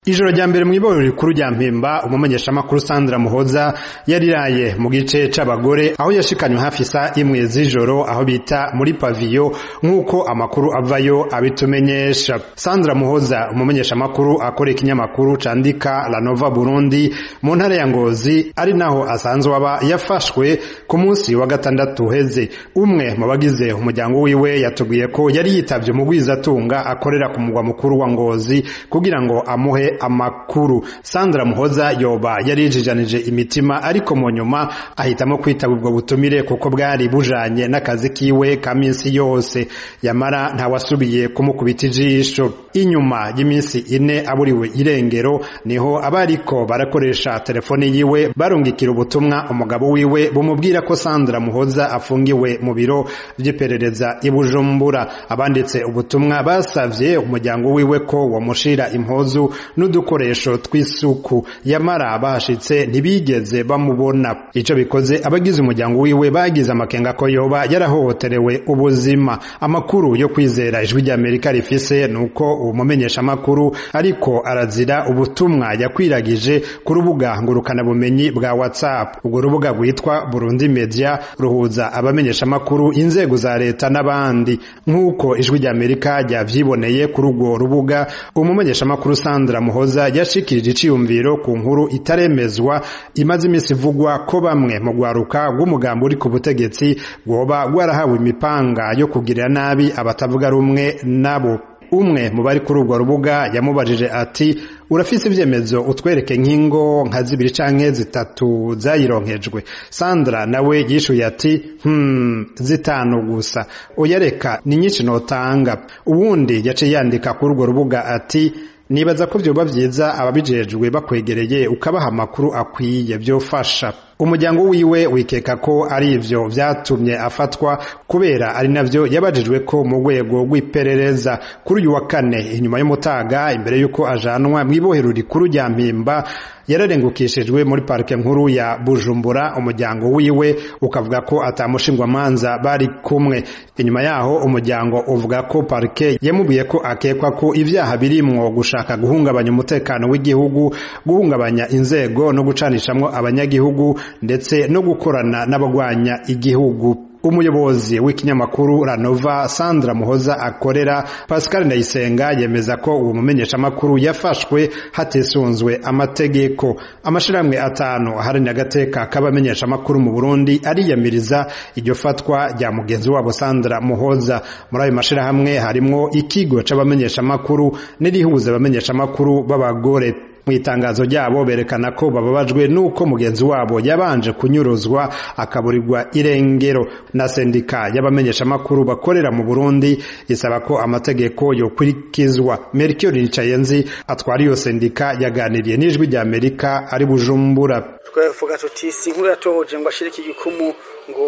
ijoro rya mbere mw'iborero rikuru rya mpimba umumenyeshamakuru sandra muhoza yariraye mu gice c'abagore aho yashikanywe hafi isa imwe z'ijoro aho bita muri paviyo nk'uko amakuru avayo abitumenyesha sandra muhoza umumenyeshamakuru akora ikinyamakuru candika la nova burundi mu ntara ya ngozi ari naho asanzwe aba yafashwe ku munsi wa gatandatu uheze umwe mu bagize umuryango wiwe yatubwiye ko yari yitavye umugwizatunga akorera ku mugwa mukuru wa ngozi kugira ngo amuhe amakuru sandra muhoza yoba yarijijanije imitima ariko mu nyuma ahitamo kwitaba ubwo butumire kuko bwari bujanye n'akazi kiwe ka minsi yose yamara ntawasubiye kumukubita ijisho inyuma y'iminsi ine aburiwe irengero niho abariko barakoresha telefone yiwe barungikira ubutumwa umugabo wiwe bumubwira ko sandra muhoza afungiwe mu biro vy'iperereza i bujumbura abanditse ubutumwa basavye umuryango wiwe ko womushira impuzu n'udukoresho tw'isuku yamara bahashitse ntibigeze bamubona ico bikoze abagize umuryango wiwe bagize amakenga ko yoba yarahohoterewe ubuzima amakuru yo kwizera ijwi ry'amerika rifise nuko uwo mumenyeshamakuru ariko arazira ubutumwa yakwiragije ku rubuga ngurukanabumenyi bwa whatsapp urwo rubuga rwitwa burundi media ruhuza abamenyeshamakuru inzego za leta n'abandi nk'uko ijwi ry'amerika ryavyiboneye kuri urwo rubuga umumenyeshamakuru sandra muhoza yashikirije iciyumviro ku nkuru itaremezwa imaze iminsi ivugwa ko bamwe mu rwaruka rw'umugambi uri ku butegetsi rwoba rwarahawe imipanga yo kugirira nabi abatavuga rumwe nabo umwe mu bari kuri urwo rubuga yamubajije ati urafise ivyemezo utwereke nk'ingo nka zibiri canke zitatu zayironkejwe sandra nawe yishuye ati hmm, zitanu gusa oya reka ni nyinshi notanga uwundi yaciye yandika kuri urwo rubuga ati nibaza ko vyoba vyiza ababijejwe bakwegereye ukabaha amakuru akwiye vyofasha umuryango wiwe wikeka ko ari ivyo vyatumye afatwa kubera ari navyo yabajijwe ko mu rwego rw'iperereza kuri uyu wa kane inyuma y'umutaga imbere y'uko ajanwa mw'ibohero rikuru rya mpimba yararengukishijwe muri parike nkuru ya bujumbura umuryango wiwe ukavuga ko atamushingwamanza bari kumwe inyuma yaho umuryango uvuga ko parike yamubwiye ko akekwa ko ivyaha birimwo gushaka guhungabanya umutekano w'igihugu guhungabanya inzego no gucanishamwo abanyagihugu ndetse no gukorana n'abagwanya igihugu umuyobozi w'ikinyamakuru ranova sandra muhoza akorera pascal ndayisenga yemeza ko uwo mumenyeshamakuru yafashwe hatisunzwe amategeko amashirahamwe atanu aharanira agateka k'abamenyeshamakuru mu burundi ariyamiriza iryo fatwa rya mugenzi wabo sandra muhoza muri ayo mashirahamwe harimwo ikigo c'abamenyeshamakuru n'irihuza abamenyeshamakuru b'abagore mu itangazo ryabo berekana ko bababajwe n'uko mugenzi wabo yabanje kunyuruzwa akaburirwa irengero na sendika y'abamenyeshamakuru bakorera mu burundi isaba ko amategeko yokurikizwa merikio ricayenzi atwara iyo sendika yaganiriye n'ijwi rya amerika ari bujumbura twavuga tuti si inkuru yatohoje ngo ashire iki gikumu ngo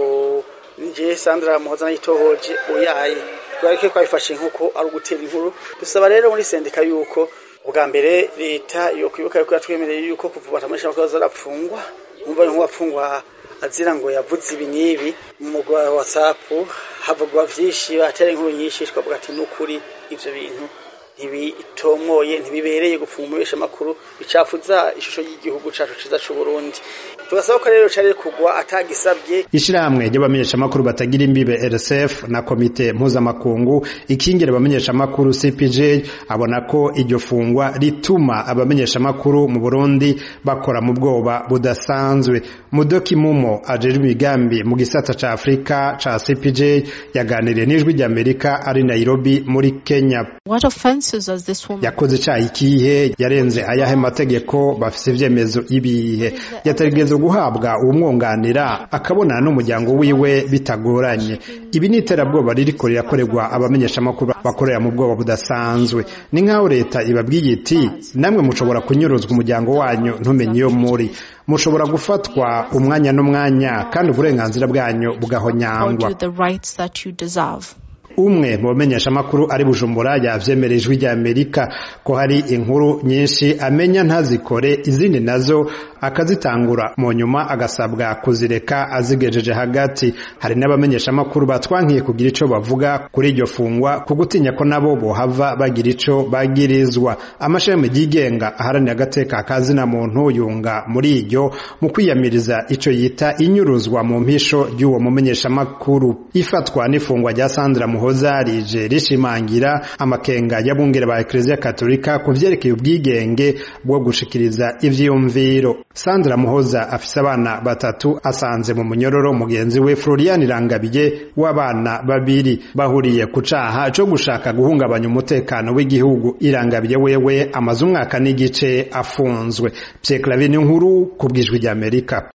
nje sandra muhoza nayitohoje uyaye twareke twabifashe nk'uko ari ugutera inkuru dusaba rero muri sendika yuko ubwa mbere leta yo kwibuka yuko yatwemereye yuko kuva batamisha ko zarapfungwa umva nk'uwapfungwa azira ngo yavuze ibi n'ibi mu mugwa wa WhatsApp havugwa vyinshi batera inkuru nyinshi twavuga ati n'ukuri ivyo bintu ntibitomoye ntibibereye gupfumurisha amakuru bicafuza ishusho y'igihugu cacu ciza c'u Burundi tugasaba ko rero cari kugwa atagisabye ishirahamwe ry'abamenyeshamakuru batagira imbibe RSF na komite mpuzamakungu ikingira abamenyeshamakuru CPJ abona ko iryo fungwa rituma abamenyeshamakuru mu Burundi bakora mu bwoba budasanzwe Mudoki Mumo ajejwe imigambi mu gisata ca Afrika ca CPJ yaganiriye n'ijwi rya Amerika ari Nairobi muri Kenya What offenses does this woman yakoze icaha ikihe yarenze ayahe mategeko bafise ivyemezo ibihe yategerezwa guhabwa uwumwunganira akabonana n'umuryango wiwe bitagoranye ibi ni iterabwoba ririko rirakorerwa abamenyeshamakuru bakorera mu bwoba budasanzwe ni nk'aho leta ibabwiye iti namwe mushobora kunyuruzwa umuryango wanyu ntumenye iyo muri mushobora gufatwa umwanya n'umwanya kandi uburenganzira bwanyu bugahonyangwa umwe mu bamenyeshamakuru ari bujumbura yavyemera ijwi rya amerika ko hari inkuru nyinshi amenya ntazikore izindi nazo akazitangura mu nyuma agasabwa kuzireka azigejeje hagati hari n'abamenyeshamakuru batwankiye kugira ico bavuga kuri iryo fungwa ku gutinya ko nabo bohava bagira ico bagirizwa amashami yigenga aharanira agateka kazina muntu yunga muri iryo mu kwiyamiriza ico yita inyuruzwa mu mpisho ry'uwo mumenyeshamakuru ifatwa n'ifungwa rya Sandra Muhoza rije rishimangira amakenga y'abungere ba Ecclesia Katolika ku vyerekeye ubwigenge bwo gushikiriza ivyiyumviro Sandra Muhoza afise abana batatu asanze mu munyororo mugenzi we Florian Irangabiye w'abana babiri bahuriye ku caha co gushaka guhungabanya umutekano w'igihugu Irangabiye wewe amaze umwaka n'igice afunzwe Pierre Clavin nkuru ku bwijwi ry'Amerika